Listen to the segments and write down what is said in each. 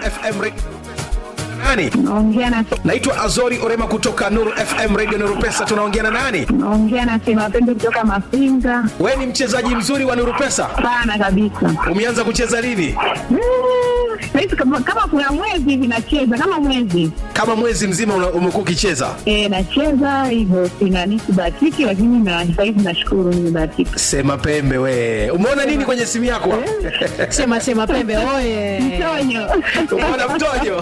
FM Radio. Nani? Naongea na Naitwa Azori Orema kutoka Nuru FM Radio Nuru Pesa. Tunaongea na nani? naongea na Sema Pendo kutoka Mafinga. Wewe ni mchezaji mzuri wa Nuru Pesa. Sana kabisa. Umeanza kucheza lini? Mm, Saizi kama, kama kuna mwezi hivi nacheza kama mwezi Kama mwezi mzima una- umekuwa ukicheza. e, nacheza hivyo, sinani sibahatiki, lakini na saizi nashukuru nimebahatika. Sema pembe we. Umeona nini kwenye simu yako? Sema sema pembe oye. Mtonyo Umeona mtojo?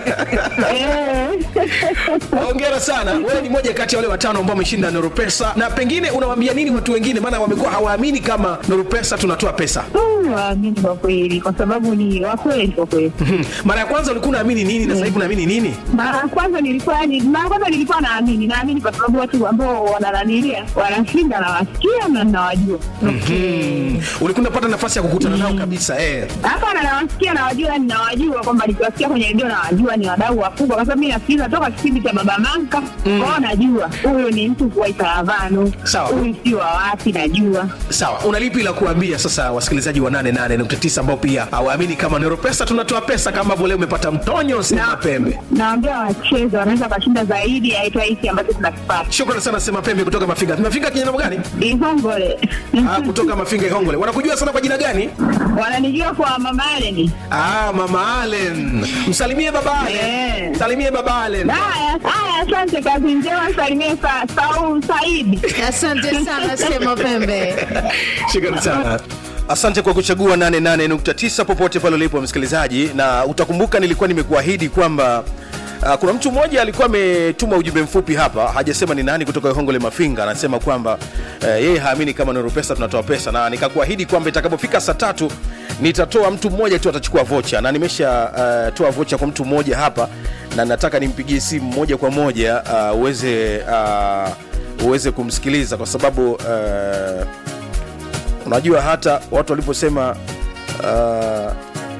Eh. Hongera sana. Wewe ni moja kati ya wale watano ambao wameshinda Nuru Pesa, na pengine unawaambia nini watu wengine, maana wamekuwa hawaamini kama Nuru Pesa tunatoa pesa. Mm, waamini kwa kweli, kwa sababu ni wakweli kwa kweli. Mhm. Mara ya kwanza ulikuwa unaamini nini na sasa hivi unaamini nini? Mara ya kwanza nilikuwa ni mara ya kwanza nilikuwa naamini, naamini kwa sababu watu ambao wanananilia wanashinda, nawasikia na nawajua Mm. Ulikuwa unapata nafasi ya kukutana nao kabisa eh. hapana, nawasikia nawajua, ninawajua kwamba nikiwasikia kwenye redio nawajua ni wadau wakubwa, kwa sababu mi nasikiliza toka kipindi cha Baba Manka kwao, najua huyu ni mtu wa Itaravano, Sawa. huyu si wa wapi, najua Sawa, una lipi la kuambia sasa wasikilizaji wa 88.9 ambao pia hawaamini kama Nero Pesa tunatoa pesa kama vile umepata mtonyo sema pembe. naambia wacheze, wanaweza wakashinda zaidi ya hata hiki ambacho tunakipata. Shukrani sana sema pembe kutoka Mafinga. Mafinga kijana gani? Ihongole Ah, kutoka Mafinga Ihongole. Wanakujua sana kwa jina gani? wananijua kwa Mama Aleni. Ah, Mama Allen. Msalimie baba Allen. Eh. Msalimie baba Allen. Haya, haya, asante, kazi njema, salimie sa, Saul Saidi. Asante sana sema pembe. Shukrani sana. Asante kwa kuchagua 88.9 popote pale ulipo msikilizaji, na utakumbuka nilikuwa nimekuahidi kwamba Uh, kuna mtu mmoja alikuwa ametuma ujumbe mfupi hapa, hajasema ni nani, kutoka Hongole Mafinga, anasema kwamba uh, yeye haamini kama Nuru Pesa tunatoa pesa, na nikakuahidi kwamba itakapofika saa tatu nitatoa mtu mmoja tu atachukua vocha, na nimesha uh, toa vocha kwa mtu mmoja hapa, na nataka nimpigie simu moja kwa moja uh, uweze uh, uweze kumsikiliza kwa sababu uh, unajua hata watu waliposema uh,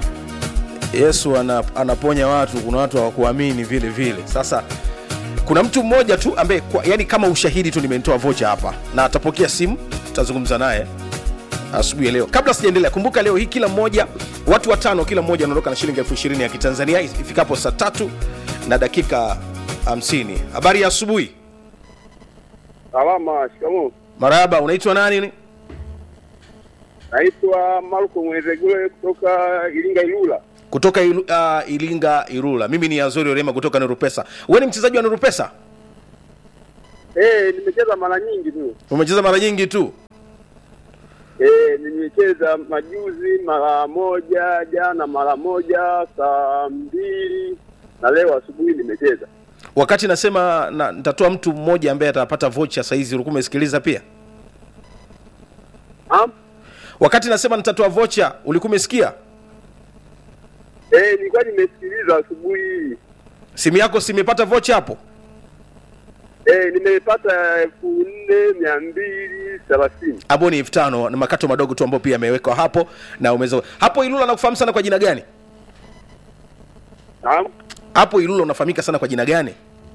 yesu ana, anaponya watu kuna watu hawakuamini vile vile sasa kuna mtu mmoja tu ambaye kwa- yani kama ushahidi tu nimetoa vocha hapa na atapokea simu tutazungumza naye asubuhi ya leo kabla sijaendelea kumbuka leo hii kila mmoja watu watano kila mmoja anaondoka na shilingi elfu ishirini ya kitanzania ifikapo saa tatu na dakika 50 habari ya asubuhi Salama, shikamoo. marahaba unaitwa nani Naitwa Marko Mwezegule kutoka Iringa Ilula. kutoka ilu, uh, ilinga irula mimi ni azori orema kutoka nurupesa wewe ni mchezaji wa nurupesa Eh, nimecheza mara nyingi tu. umecheza mara nyingi tu Eh, nimecheza majuzi mara moja, jana mara moja, saa mbili na leo asubuhi nimecheza. wakati nasema na, nitatoa mtu mmoja ambaye atapata vocha saizi ulikuwa umesikiliza pia Am? wakati nasema nitatoa vocha ulikuwa umesikia Eh, nilikuwa nimesikiliza asubuhi hii. simu yako simepata vocha hapo Eh, nimepata elfu nne mia mbili thelathini. hapo ni elfu tano na makato madogo tu ambayo pia yamewekwa hapo na umeweza hapo ilula nakufahamu sana kwa jina gani Naam. hapo ilula unafahamika sana kwa jina gani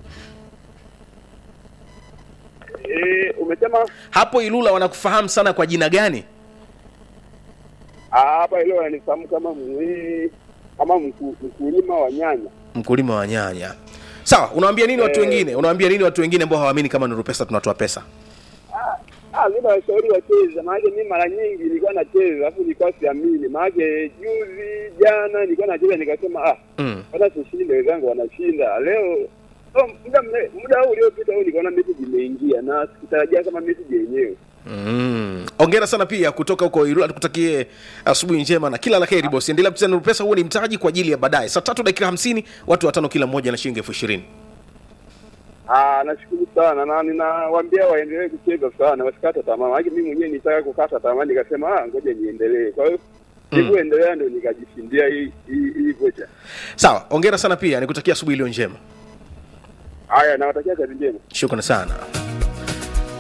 Eh, umesema hapo ilula wanakufahamu sana kwa jina gani ah, hapa ile wananifahamu kama mwi kama mku- mkulima wa nyanya. mkulima wa nyanya sawa unawaambia nini watu Eh. wengine unawaambia nini watu wengine ambao hawaamini kama nuru pesa tunatoa pesa Ah, mimi nawashauri wacheze, maanake mimi mara nyingi nilikuwa nacheza alafu nilikuwa siamini, maanake juzi jana nilikuwa nacheza nikasema ah, mm. hata tushinde, wenzangu wanashinda leo. Oh, muda mre- muda huu uliopita huu nikaona message imeingia na sikutarajia kama message yenyewe. Mm. ongera sana pia kutoka huko Ilula, tukutakie asubuhi njema na kila la heri bosi. Endelea kucheza Nuru Pesa, huo ni mtaji kwa ajili ya baadaye. Saa tatu dakika hamsini, watu watano kila mmoja na shilingi elfu ishirini. Ah, nashukuru sana na ninawaambia waendelee kucheza sana, wasikate tamaa. Maana mimi mwenyewe nitaka kukata tamaa, nikasema ah, ngoja niendelee. Kwa hiyo nilivyoendelea ndio nikajishindia hii hii hii vocha. Sawa, ongera sana pia, nikutakia asubuhi iliyo njema. Haya, nawatakia kazi njema. Shukrani sana.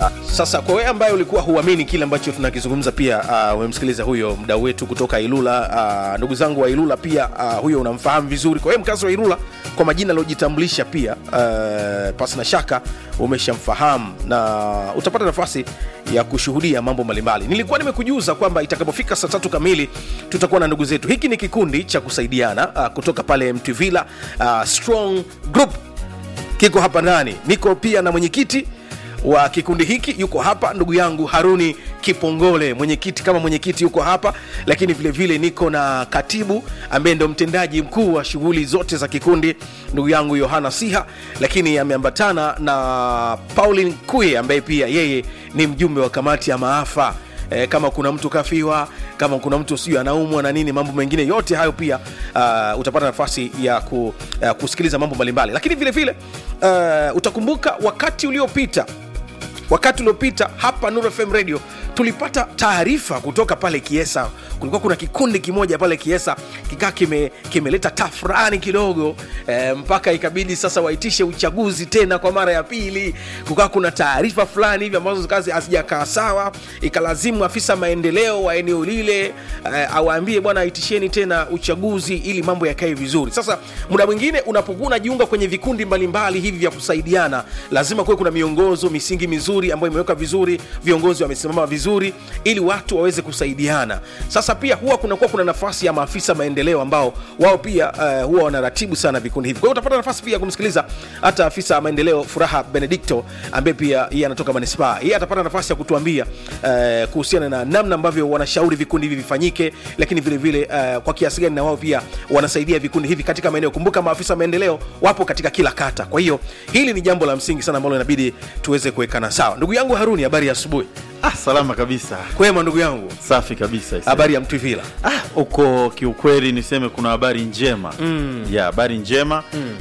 Sasa kwa wewe ambaye ulikuwa huamini kile ambacho tunakizungumza, pia uh, umemsikiliza huyo mdau wetu kutoka Ilula. Uh, ndugu zangu wa Ilula pia uh, huyo unamfahamu vizuri. Kwa hiyo mkazi wa Ilula kwa majina aliojitambulisha pia uh, pasi na shaka umeshamfahamu na utapata nafasi ya kushuhudia mambo mbalimbali. Nilikuwa nimekujuza kwamba itakapofika saa tatu kamili tutakuwa na ndugu zetu. Hiki ni kikundi cha kusaidiana uh, kutoka pale Mtwivila uh, Strong Group kiko hapa ndani. Niko pia na mwenyekiti wa kikundi hiki yuko hapa, ndugu yangu Haruni Kipongole, mwenyekiti kama mwenyekiti yuko hapa, lakini vile vile niko na katibu ambaye ndo mtendaji mkuu wa shughuli zote za kikundi, ndugu yangu Yohana Siha, lakini ameambatana na Pauline Kuye ambaye pia yeye ni mjumbe wa kamati ya maafa e, kama kuna mtu kafiwa kama kuna mtu sijui anaumwa na nini mambo mengine yote hayo pia uh, utapata nafasi ya ku, uh, kusikiliza mambo mbalimbali lakini vile vile uh, utakumbuka wakati uliopita wakati uliopita hapa Nuru FM Radio tulipata taarifa kutoka pale Kiesa. Kulikuwa kuna kikundi kimoja pale Kiesa kikaa kime, kimeleta tafrani kidogo e, mpaka ikabidi sasa waitishe uchaguzi tena kwa mara ya pili. Kukaa kuna taarifa fulani hivi ambazo kazi hazijakaa sawa, ikalazimu afisa maendeleo wa eneo lile e, awaambie bwana, aitisheni tena uchaguzi ili mambo yakae vizuri. Sasa muda mwingine unapokuwa unajiunga kwenye vikundi mbalimbali hivi vya kusaidiana, lazima kuwe kuna miongozo, misingi mizuri ambayo imewekwa vizuri, viongozi wamesimama vizuri ili watu waweze kusaidiana. Sasa pia huwa kunakuwa kuna nafasi ya maafisa maendeleo ambao wao pia uh, huwa wanaratibu sana vikundi hivi. Kwa hiyo utapata nafasi pia ya kumsikiliza hata afisa maendeleo Furaha Benedicto ambaye pia yeye anatoka manispaa. Yeye atapata nafasi ya kutuambia uh, kuhusiana na namna ambavyo wanashauri vikundi hivi vifanyike, lakini vile vile uh, kwa kiasi gani na wao pia wanasaidia vikundi hivi katika maeneo. Kumbuka maafisa maendeleo wapo katika kila kata. Kwa hiyo hili ni jambo la msingi sana ambalo inabidi tuweze kuwekana sawa. Ndugu yangu Haruni, habari ya asubuhi. Ah, salama kabisa, Kwema ndugu yangu, safi kabisa. ise. habari ya Mtwivila. Ah, huko kiukweli niseme kuna habari njema mm. ya habari njema mm.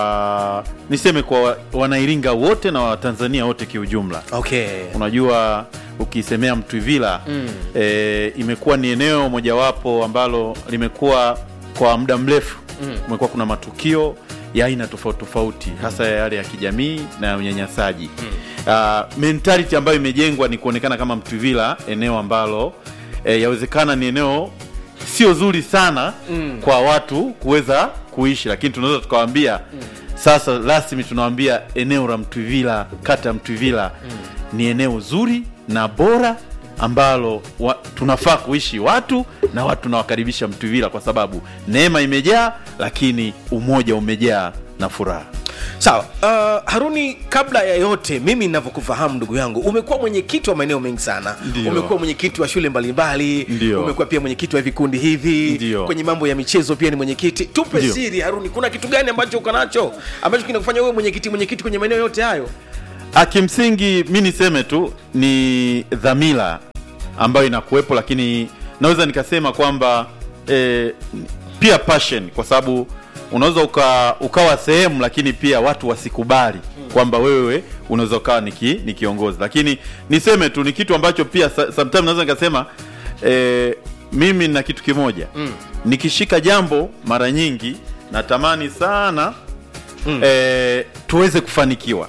kwa niseme kwa wa- wanairinga wote na watanzania wote kiujumla. Okay. Unajua, ukisemea Mtwivila mm. e, imekuwa ni eneo mojawapo ambalo limekuwa kwa muda mrefu mm. kumekuwa kuna matukio ya aina tofauti tofauti hasa yale ya kijamii na ya unyanyasaji mm. uh, mentality ambayo imejengwa ni kuonekana kama Mtwivila eneo ambalo e, yawezekana ni eneo sio zuri sana mm. kwa watu kuweza kuishi, lakini tunaweza tukawaambia mm. sasa rasmi tunawaambia eneo la Mtwivila, kata ya Mtwivila mm. ni eneo zuri na bora ambalo wa, tunafaa kuishi watu na watu tunawakaribisha Mtwivila kwa sababu neema imejaa, lakini umoja umejaa na furaha. Sawa. Uh, Haruni, kabla ya yote, mimi ninavyokufahamu ndugu yangu, umekuwa mwenyekiti wa maeneo mengi sana. Ndio. Umekuwa mwenyekiti wa shule mbalimbali, Ndio. umekuwa pia mwenyekiti wa vikundi hivi, Ndio. kwenye mambo ya michezo pia ni mwenyekiti. Tupe Ndio. siri Haruni, kuna kitu gani ambacho uko nacho ambacho kinakufanya wewe mwenyekiti mwenyekiti kwenye maeneo yote hayo? Ah, Kimsingi mi niseme tu ni dhamira ambayo inakuwepo, lakini naweza nikasema kwamba eh, pia passion, kwa sababu unaweza uka, ukawa sehemu lakini pia watu wasikubali kwamba wewe unaweza ukawa ni ki- ni kiongozi, lakini niseme tu ni kitu ambacho pia sa- sometimes naweza nikasema eh, mimi na kitu kimoja mm. nikishika jambo mara nyingi natamani sana mm. eh, tuweze kufanikiwa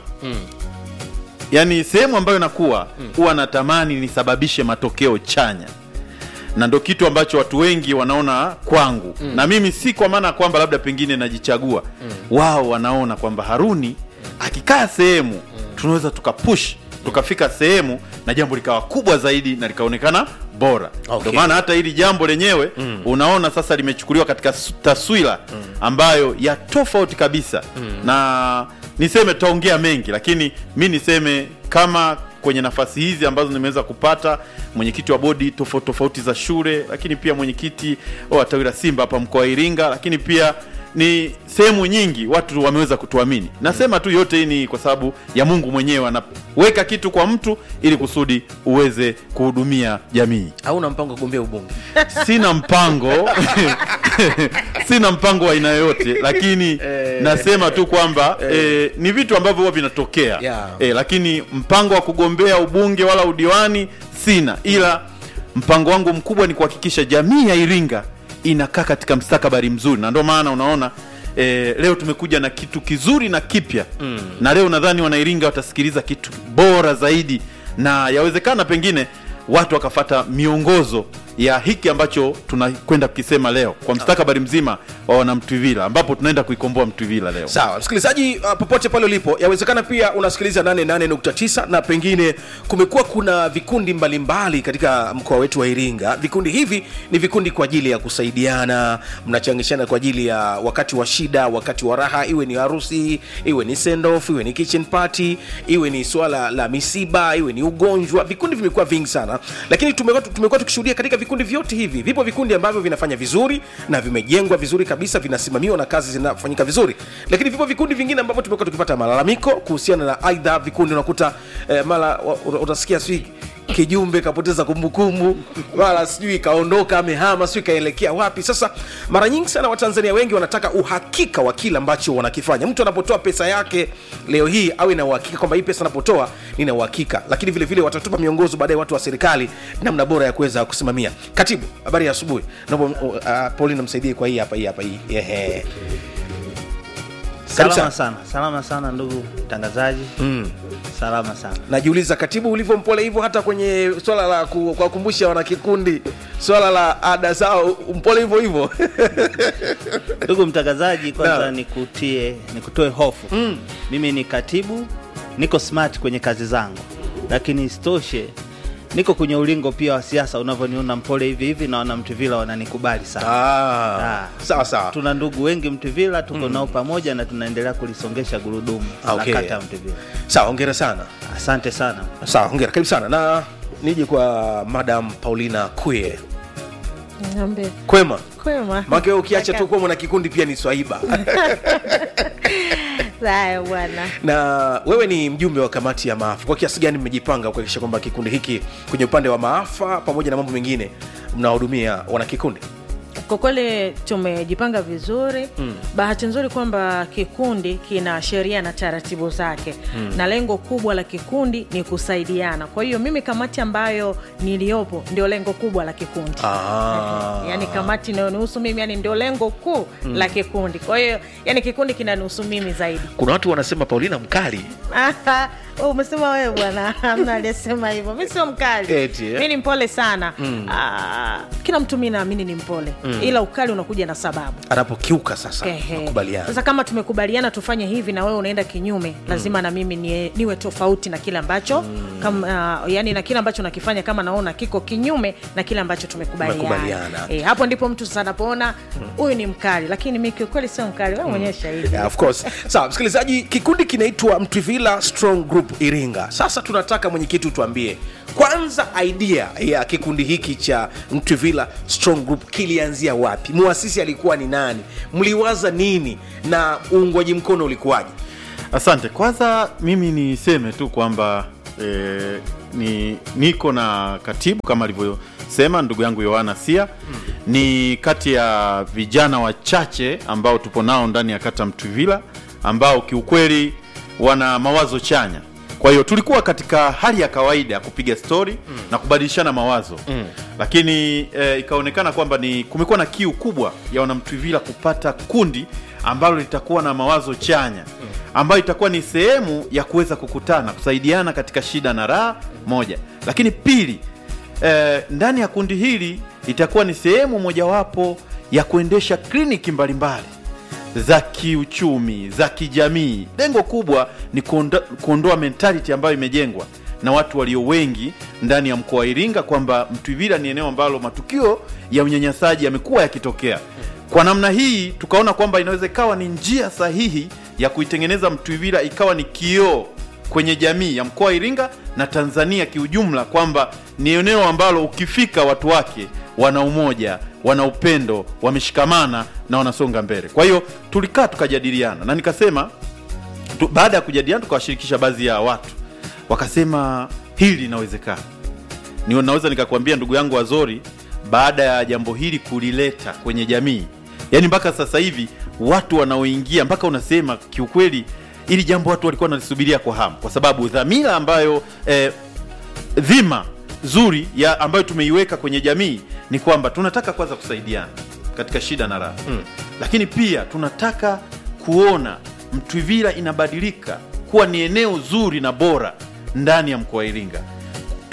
yaani sehemu ambayo nakuwa huwa natamani nisababishe matokeo chanya na ndo kitu ambacho watu wengi wanaona kwangu mm. na mimi si kwa maana ya kwamba labda pengine najichagua mm. wao wanaona kwamba haruni akikaa sehemu tunaweza tukapush tukafika sehemu na jambo likawa kubwa zaidi na likaonekana bora Okay. ndio maana hata hili jambo lenyewe mm. unaona sasa limechukuliwa katika su- taswira mm. ambayo ya tofauti kabisa mm. na niseme tutaongea mengi lakini mi niseme kama kwenye nafasi hizi ambazo nimeweza kupata mwenyekiti wa bodi tofauti tofauti za shule lakini pia mwenyekiti wa tawi la simba hapa mkoa wa iringa lakini pia ni sehemu nyingi watu wameweza kutuamini nasema tu yote hii ni kwa sababu ya mungu mwenyewe anaweka kitu kwa mtu ili kusudi uweze kuhudumia jamii Hauna mpango wa kugombea ubunge? sina mpango sina mpango wa aina yoyote lakini nasema tu kwamba eh, ni vitu ambavyo huwa vinatokea Yeah. eh, lakini mpango wa kugombea ubunge wala udiwani sina ila mpango wangu mkubwa ni kuhakikisha jamii ya iringa inakaa katika mstakabali mzuri na ndio maana unaona E, leo tumekuja na kitu kizuri na kipya mm. na leo nadhani wanairinga watasikiliza kitu bora zaidi na yawezekana pengine watu wakafata miongozo ya hiki ambacho tunakwenda kukisema leo kwa mstakabali mzima wa wanamtwivila ambapo tunaenda kuikomboa mtwivila leo sawa msikilizaji uh, popote pale ulipo yawezekana pia unasikiliza 88.9 na pengine kumekuwa kuna vikundi mbalimbali katika mkoa wetu wa iringa vikundi hivi ni vikundi kwa ajili ya kusaidiana mnachangishana kwa ajili ya wakati wa shida wakati wa raha iwe ni harusi iwe ni sendoff iwe ni kitchen party iwe ni swala la misiba iwe ni ugonjwa vikundi vimekuwa vingi sana lakini tumekuwa tumekuwa tukishuhudia katika vikundi vyote hivi vipo vikundi ambavyo vinafanya vizuri na vimejengwa vizuri kabisa vinasimamiwa na kazi zinafanyika vizuri lakini vipo vikundi vingine ambavyo tumekuwa tukipata malalamiko kuhusiana na aidha vikundi unakuta eh, mara wa- una- utasikia sijui kijumbe kapoteza kumbukumbu mara sijui kaondoka amehama sijui kaelekea wapi sasa mara nyingi sana watanzania wengi wanataka uhakika wa kile ambacho wanakifanya mtu anapotoa pesa yake leo hii awe na uhakika kwamba hii pesa anapotoa nina uhakika lakini vile vile watatupa miongozo baadaye watu wa serikali namna bora ya kuweza kusimamia katibu habari ya asubuhi naomba uh, paulina msaidie kwa hii hapa hii hapa hii Ehe. Karibu sana. Salama sana, salama sana ndugu mtangazaji. Mm. Salama sana. najiuliza katibu ulivyo mpole hivyo hata kwenye swala la ku- kuwakumbusha wanakikundi swala la ada zao mpole hivyo hivyo Ndugu mtangazaji, kwanza Naam. nikutie nikutoe hofu. Mm. Mimi ni katibu, niko smart kwenye kazi zangu, lakini isitoshe niko kwenye ulingo pia wa siasa. Unavyoniona mpole hivi hivi, naona Mtuvila wananikubali sana. ah, Ah. sawa sawa Tuna ndugu wengi Mtuvila, tuko nao pamoja na tunaendelea kulisongesha gurudumu Ah, okay. la kata ya Mtuvila. sawa hongera sana Asante sana. sawa hongera karibu sana na nije kwa madam paulina kue Niambie. kwema Kwema. make ukiacha tu kuwa mwana kikundi pia ni swaiba Haya bwana. na wewe ni mjumbe wa kamati ya maafa kwa kiasi gani mmejipanga kuhakikisha kwamba kikundi hiki kwenye upande wa maafa pamoja na mambo mengine mnawahudumia wanakikundi Kwa kweli tumejipanga vizuri mm. Bahati nzuri kwamba kikundi kina sheria na taratibu zake mm. na lengo kubwa la kikundi ni kusaidiana. Kwa hiyo mimi kamati ambayo niliyopo ndio lengo kubwa la kikundi Ah. yani kamati inayonihusu mimi yani ndio lengo kuu mm. la kikundi. Kwa hiyo yani kikundi kinanihusu mimi zaidi. kuna watu wanasema paulina mkali Oh, umesema wewe bwana hamna aliyesema hivyo mi sio mkali Eti, eh? mi ni mpole sana mm. kila mtu mi naamini ni mpole mm. ila ukali unakuja na sababu anapokiuka sasa Ehe. nakubaliana sasa kama tumekubaliana tufanye hivi na wewe unaenda kinyume lazima na mimi nie, niwe tofauti na kile ambacho mm. kama, uh, yani na kile ambacho nakifanya kama naona kiko kinyume na kile ambacho tumekubaliana Tumekubaliana. e, hapo ndipo mtu sasa anapoona huyu ni mkali lakini mi kiukweli sio mkali wewe mwenyewe shahidi Yeah, of course sawa msikilizaji kikundi kinaitwa mtwivila strong group iringa sasa tunataka mwenyekiti utuambie kwanza idea ya kikundi hiki cha mtwivila strong group kilianzia wapi muasisi alikuwa ni nani mliwaza nini na uungwaji mkono ulikuwaje asante kwanza mimi niseme tu kwamba e, ni niko na katibu kama alivyosema ndugu yangu yohana sia ni kati ya vijana wachache ambao tupo nao ndani ya kata mtwivila ambao kiukweli wana mawazo chanya kwa hiyo tulikuwa katika hali ya kawaida ya kupiga stori mm. na kubadilishana mawazo mm. lakini e, ikaonekana kwamba ni kumekuwa na kiu kubwa ya wanamtwivila kupata kundi ambalo litakuwa na mawazo chanya ambayo itakuwa ni sehemu ya kuweza kukutana kusaidiana katika shida na raha moja lakini pili eh, ndani ya kundi hili itakuwa ni sehemu mojawapo ya kuendesha kliniki mbalimbali za kiuchumi za kijamii lengo kubwa ni kuonda, kuondoa mentality ambayo imejengwa na watu walio wengi ndani ya mkoa wa iringa kwamba mtwivila ni eneo ambalo matukio ya unyanyasaji yamekuwa yakitokea kwa namna hii tukaona kwamba inaweza ikawa ni njia sahihi ya kuitengeneza mtwivila ikawa ni kioo kwenye jamii ya mkoa wa iringa na tanzania kiujumla kwamba ni eneo ambalo ukifika watu wake wana umoja wana upendo wameshikamana na wanasonga mbele kwa hiyo tulikaa tukajadiliana na nikasema tu, baada ya kujadiliana tukawashirikisha baadhi ya watu wakasema hili linawezekana ni naweza nikakwambia ndugu yangu wazori baada ya jambo hili kulileta kwenye jamii yaani mpaka sasa hivi watu wanaoingia mpaka unasema kiukweli ili jambo watu walikuwa wanalisubiria kwa hamu kwa sababu dhamira ambayo eh, dhima zuri ya ambayo tumeiweka kwenye jamii ni kwamba tunataka kwanza kusaidiana katika shida na raha mm. lakini pia tunataka kuona mtwivila inabadilika kuwa ni eneo zuri na bora ndani ya mkoa wa iringa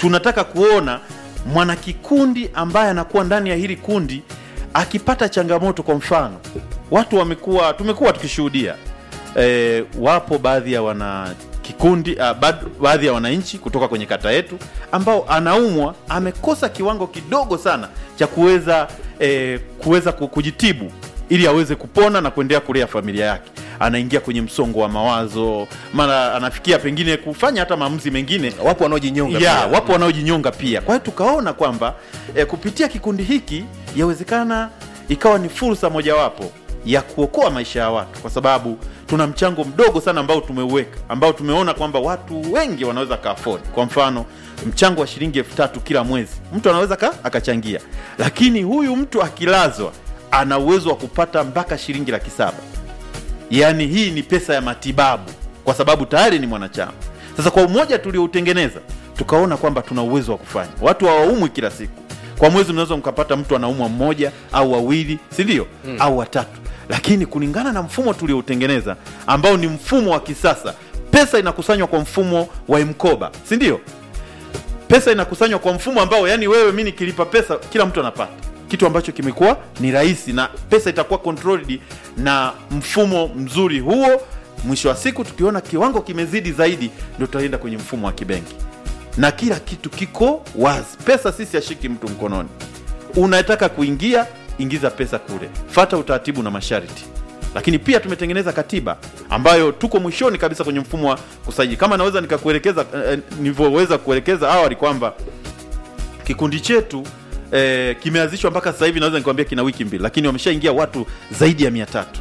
tunataka kuona mwanakikundi ambaye anakuwa ndani ya hili kundi akipata changamoto kwa mfano watu wamekuwa tumekuwa tukishuhudia e, wapo baadhi ya wana kikundi uh, baadhi ya wananchi kutoka kwenye kata yetu ambao anaumwa amekosa kiwango kidogo sana cha kuweza e, kuweza ku- kujitibu ili aweze kupona na kuendelea kulea familia yake anaingia kwenye msongo wa mawazo mara anafikia pengine kufanya hata maamuzi mengine wapo wanaojinyonga ya pia. wapo wanaojinyonga pia kwa hiyo tukaona kwamba e, kupitia kikundi hiki yawezekana ikawa ni fursa mojawapo ya kuokoa maisha ya watu kwa sababu tuna mchango mdogo sana ambao tumeuweka ambao tumeona kwamba watu wengi wanaweza ka afford kwa mfano mchango wa shilingi elfu tatu kila mwezi mtu anaweza ka, akachangia lakini huyu mtu akilazwa ana uwezo wa kupata mpaka shilingi laki saba yaani hii ni pesa ya matibabu kwa sababu tayari ni mwanachama sasa kwa umoja tulioutengeneza tukaona kwamba tuna uwezo wa kufanya watu hawaumwi kila siku kwa mwezi mnaweza mkapata mtu anaumwa mmoja au wawili si ndio mm. au watatu lakini kulingana na mfumo tulioutengeneza ambao ni mfumo wa kisasa pesa inakusanywa kwa mfumo wa mkoba si ndio pesa inakusanywa kwa mfumo ambao yani wewe mi nikilipa pesa kila mtu anapata kitu ambacho kimekuwa ni rahisi na pesa itakuwa controlled na mfumo mzuri huo mwisho wa siku tukiona kiwango kimezidi zaidi ndio tutaenda kwenye mfumo wa kibenki na kila kitu kiko wazi pesa sisi ashiki mtu mkononi unataka kuingia ingiza pesa kule fata utaratibu na masharti lakini pia tumetengeneza katiba ambayo tuko mwishoni kabisa kwenye mfumo wa kusajili kama naweza nikakuelekeza eh, nilivyoweza kuelekeza awali kwamba kikundi chetu eh, kimeanzishwa mpaka sasa hivi naweza nikwambia kina wiki mbili lakini wameshaingia watu zaidi ya mia tatu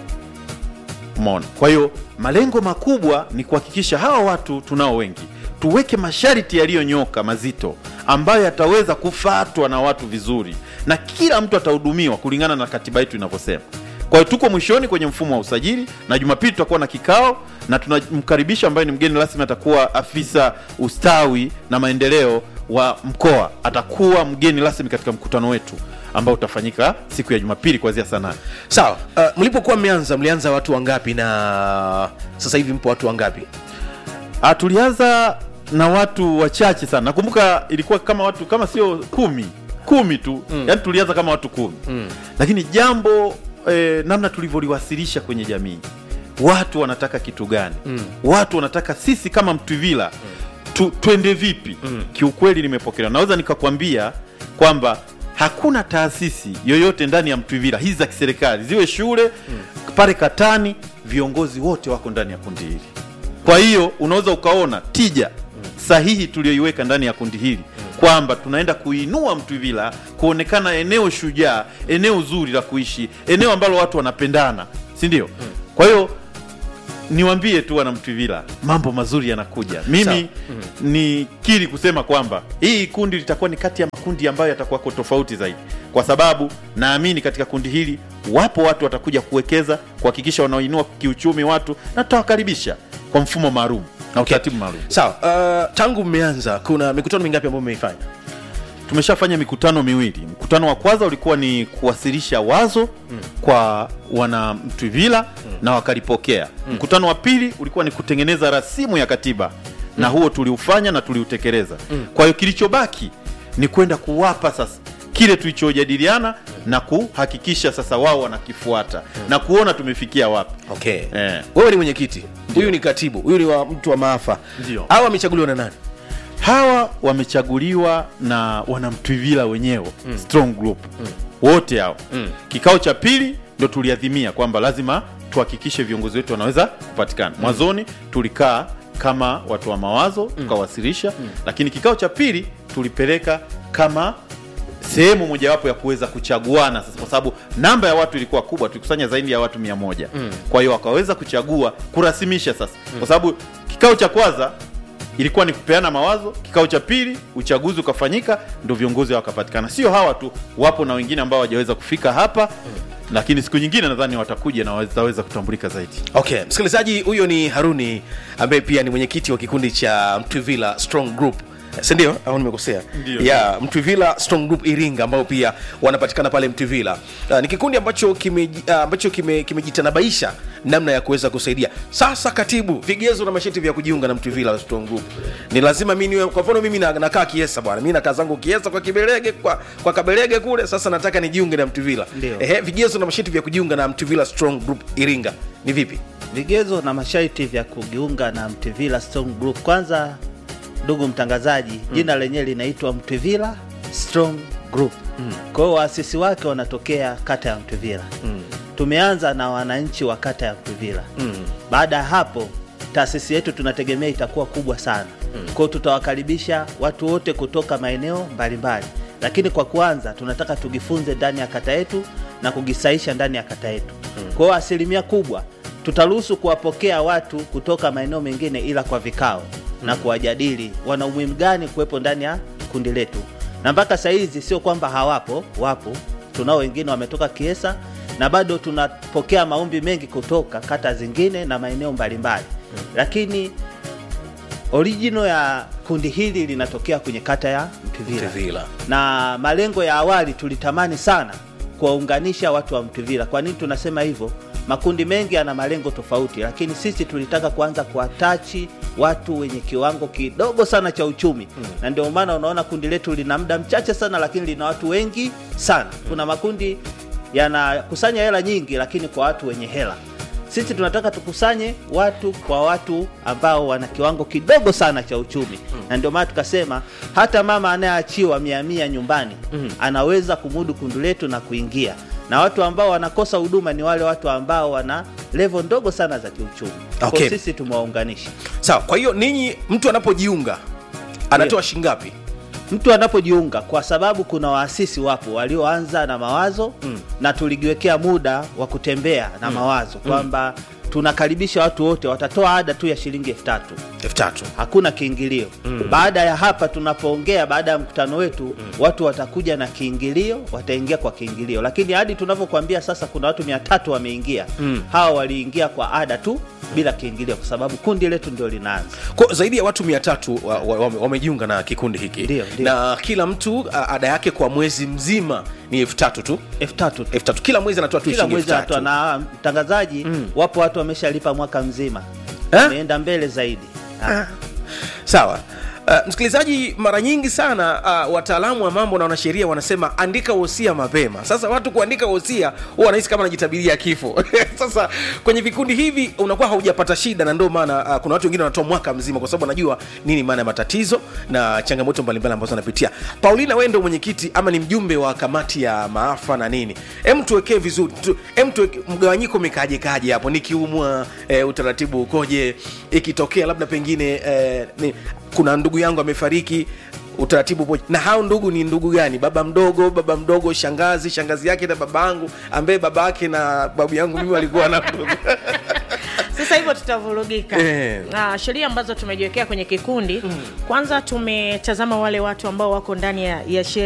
umeona kwa hiyo malengo makubwa ni kuhakikisha hawa watu tunao wengi tuweke masharti yaliyonyoka mazito ambayo yataweza kufatwa na watu vizuri na kila mtu atahudumiwa kulingana na katiba yetu inavyosema kwa hiyo tuko mwishoni kwenye mfumo wa usajili na jumapili tutakuwa na kikao na tunamkaribisha ambaye ni mgeni rasmi atakuwa afisa ustawi na maendeleo wa mkoa atakuwa mgeni rasmi katika mkutano wetu ambao utafanyika siku ya jumapili kuanzia saa nane sawa uh, mlipokuwa mmeanza mlianza watu wangapi na sasa hivi mpo watu wangapi Ah, tulianza na watu wachache sana nakumbuka ilikuwa kama watu kama sio kumi kumi tu mm. yaani tulianza kama watu kumi mm. lakini jambo eh, namna tulivyoliwasilisha kwenye jamii watu wanataka kitu gani mm. watu wanataka sisi kama mtwivila tu, twende vipi mm. kiukweli nimepokelewa naweza nikakwambia kwamba hakuna taasisi yoyote ndani ya mtwivila hizi za kiserikali ziwe shule mm. pale katani viongozi wote wako ndani ya kundi hili kwa hiyo unaweza ukaona tija sahihi tuliyoiweka ndani ya kundi hili kwamba tunaenda kuinua mtwivila kuonekana eneo shujaa eneo zuri la kuishi eneo ambalo watu wanapendana si ndio kwa hiyo niwambie tu wana mtwivila mambo mazuri yanakuja mimi ni kiri kusema kwamba hii kundi litakuwa ni kati ya makundi ambayo yatakuwako tofauti zaidi kwa sababu naamini katika kundi hili wapo watu watakuja kuwekeza kuhakikisha wanaoinua kiuchumi watu na tutawakaribisha kwa mfumo maalum na utaratibu maalum sawa uh, tangu mmeanza kuna mikutano mingapi ambayo mmeifanya tumeshafanya mikutano miwili mkutano wa kwanza ulikuwa ni kuwasilisha wazo mm. kwa wana mtwivila mm. na wakalipokea mm. mkutano wa pili ulikuwa ni kutengeneza rasimu ya katiba mm. na huo tuliufanya na tuliutekeleza mm. kwa hiyo kilichobaki ni kwenda kuwapa sasa kile tulichojadiliana na kuhakikisha sasa wao wanakifuata na kuona tumefikia wapi okay Eh. wewe ni mwenyekiti huyu ni katibu huyu ni wa mtu wa maafa Ndio. hawa wamechaguliwa na nani hawa wamechaguliwa na wanamtwivila wenyewe mm. strong group mm. wote hao mm. kikao cha pili ndo tuliadhimia kwamba lazima tuhakikishe viongozi wetu wanaweza kupatikana mwanzoni tulikaa kama watu wa mawazo tukawasilisha mm. lakini kikao cha pili tulipeleka kama sehemu mojawapo ya kuweza kuchaguana sasa kwa sababu namba ya watu ilikuwa kubwa tulikusanya zaidi ya watu mia moja mm. kwa hiyo wakaweza kuchagua kurasimisha sasa mm. kwa sababu kikao cha kwanza ilikuwa ni kupeana mawazo kikao cha pili uchaguzi ukafanyika ndo viongozi wakapatikana sio hawa tu wapo na wengine ambao hawajaweza kufika hapa mm. lakini siku nyingine nadhani watakuja na wataweza kutambulika zaidi okay msikilizaji huyo ni haruni ambaye pia ni mwenyekiti wa kikundi cha mtwivila strong group sindio au nimekosea Ndio. ya mtwivila strong group iringa ambao pia wanapatikana pale mtwivila uh, ni kikundi ambacho kimeji- uh, ambacho kime- kimejitanabaisha namna ya kuweza kusaidia sasa katibu vigezo na masheti vya kujiunga na mtwivila strong group ni lazima mi niwe kwa mfano mimi na- nakaa kiesa bwana mi nakaa zangu kiesa kwa kibelege kwa, kwa kabelege kule sasa nataka nijiunge na mtwivila Ndio. Ehe, vigezo na masheti vya kujiunga na mtwivila strong group iringa ni vipi vigezo na masharti vya kujiunga na mtwivila strong group kwanza ndugu mtangazaji jina lenyewe linaitwa mtwivila strong group kwa hiyo waasisi wake wanatokea kata ya mtwivila tumeanza na wananchi wa kata ya mtwivila baada ya hapo taasisi yetu tunategemea itakuwa kubwa sana kwa hiyo tutawakaribisha watu wote kutoka maeneo mbalimbali lakini kwa kwanza tunataka tujifunze ndani ya kata yetu na kugisaisha ndani ya kata yetu kwa hiyo asilimia kubwa tutaruhusu kuwapokea watu kutoka maeneo mengine ila kwa vikao na kuwajadili wana umuhimu gani kuwepo ndani ya kundi letu na mpaka sahizi sio kwamba hawapo wapo tunao wengine wametoka kiesa na bado tunapokea maombi mengi kutoka kata zingine na maeneo mbalimbali lakini original ya kundi hili linatokea kwenye kata ya mtwivila Mtwivila. na malengo ya awali tulitamani sana kuwaunganisha watu wa Mtwivila. Kwa nini tunasema hivyo? Makundi mengi yana malengo tofauti, lakini sisi tulitaka kuanza kuwatachi watu wenye kiwango kidogo sana cha uchumi mm. na ndio maana unaona kundi letu lina muda mchache sana, lakini lina watu wengi sana. Kuna makundi yanakusanya hela nyingi, lakini kwa watu wenye hela sisi tunataka tukusanye watu kwa watu ambao wana kiwango kidogo sana cha uchumi mm. na ndio maana tukasema hata mama anayeachiwa mia mia nyumbani mm. anaweza kumudu kundi letu na kuingia na watu ambao wanakosa huduma ni wale watu ambao wana levo ndogo sana za kiuchumi Okay. kwa sisi tumewaunganisha sawa kwa hiyo ninyi mtu anapojiunga anatoa shingapi mtu anapojiunga kwa sababu kuna waasisi wapo walioanza na mawazo mm. na tulijiwekea muda wa kutembea na mm. mawazo kwamba tunakaribisha watu wote watatoa ada tu ya shilingi elfu tatu elfu tatu hakuna kiingilio mm. baada ya hapa tunapoongea baada ya mkutano wetu mm. watu watakuja na kiingilio wataingia kwa kiingilio lakini hadi tunavyokuambia sasa kuna watu mia tatu wameingia mm. hawa waliingia kwa ada tu bila kiingilio kwa sababu kundi letu ndio linaanza kwa zaidi ya watu mia tatu wa- wa- wame- wamejiunga na kikundi hiki Ndio, ndio. na kila mtu a, ada yake kwa mwezi mzima ni elfu tatu tu elfu tatu tu. elfu tatu kila mwezi anatoa tu kila shilingi mwezi elfu tatu. anatoa na mtangazaji mm. wapo watu wameshalipa mwaka mzima Eh? ameenda mbele zaidi Ah. sawa Uh, msikilizaji mara nyingi sana uh, wataalamu wa mambo na wanasheria wanasema andika wosia mapema sasa watu kuandika wosia huwa wanahisi kama anajitabiria kifo sasa kwenye vikundi hivi unakuwa haujapata shida na ndio maana uh, kuna watu wengine wanatoa mwaka mzima kwa sababu wanajua nini maana ya matatizo na changamoto mbalimbali ambazo wanapitia paulina wewe ndio mwenyekiti ama ni mjumbe wa kamati ya maafa na nini em tuwekee vizuri tu, em tuweke mgawanyiko umekaaje kaje hapo nikiumwa eh, utaratibu ukoje ikitokea labda pengine eh, ni, kuna ndugu yangu amefariki utaratibu upoje na hao ndugu ni ndugu gani baba mdogo baba mdogo shangazi shangazi yake na baba yangu ambaye baba yake na babu yangu mimi walikuwa na sasa hivyo tutavurugika Eh. Ah, sheria ambazo tumejiwekea kwenye kikundi kwanza tumetazama wale watu ambao wako ndani ya, ya sheria